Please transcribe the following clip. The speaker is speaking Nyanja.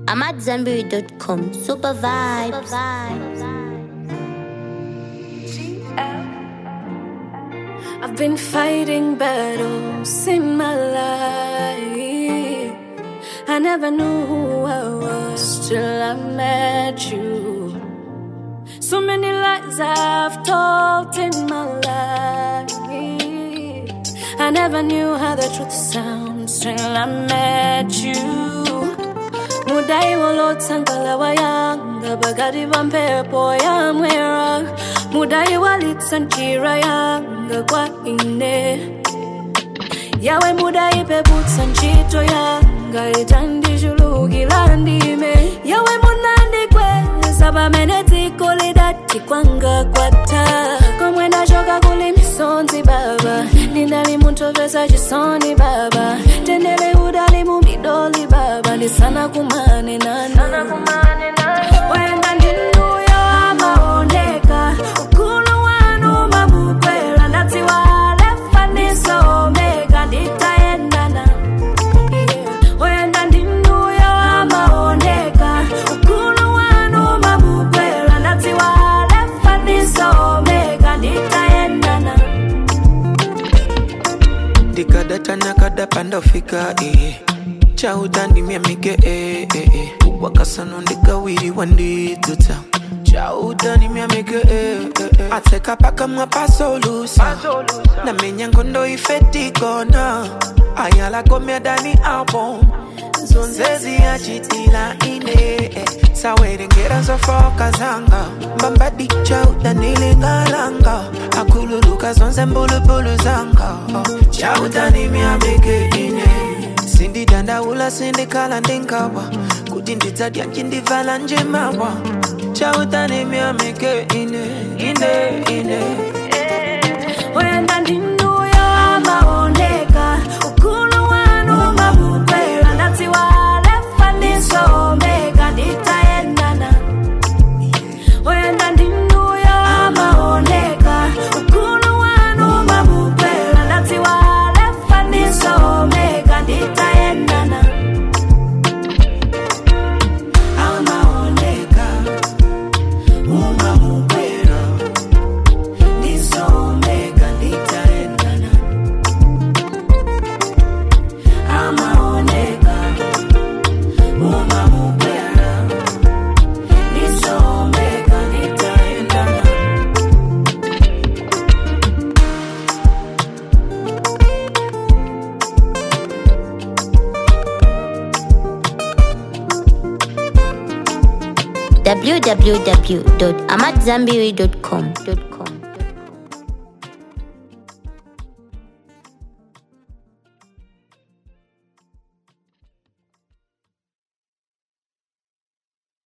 I'm at Zenberry.com. Super vibes. I've been fighting battles in my life. I never knew who I was till I met you. So many lies I've told in my life. I never knew how the truth sounds till I met you. mudai walotsangala wayanga bagati va mphepo ya mwera mudai walitsa njira yanga kwa ine yawe mudai peputsa ntchito yanga itandishulukira ndime yawe munandikweza pamene dziko lidati kwanga kwatha komwe ndachoka kuli misonzi baba ndinali munthovesa chisoni baba tendele udali mumidoli baba ndisana kumane nanu wenda ndinuyo amaoneka ukulu wanu mabukwera ndatsiwa lefa nisomeka nditayendana Yeah. wenda ndinuyo amaoneka ukulu wanu mabukwera ndatsiwa lefa nisomeka nditayendana ndikadata nakadapa ndafika eh. chautandimya mike eh, eh, eh. wakasano ndikawiriwa ndidzudza chautandimya mike eh, eh, eh. atseka pakamwa pasolusa namenya ngondo ifetikona ayalakomya dani album zonzezi yachitila ine eh. sawerengera zofoka zanga mbambadi chautanilingalanga akululuka zonse mbulubulu zanga oh. chautanimyabeke ine sindidandaula sindikhala ndingawa kuti ndidzadya ncindivala njimawa chautanimyameke ine ine ine wenda ndinuyo amaoneka ukulu wanu mabukwera ndatsiwa lefa nisomeka nditayendana wenda ndinuyo amaoneka ukulu wanu mabukwera ndatsiwa lefa nisomeka nditayendana amaoneka umamukwera nisomeka nditaendana amaoneka umamukwera nisomeka nditaendana www.amatzambiri.com.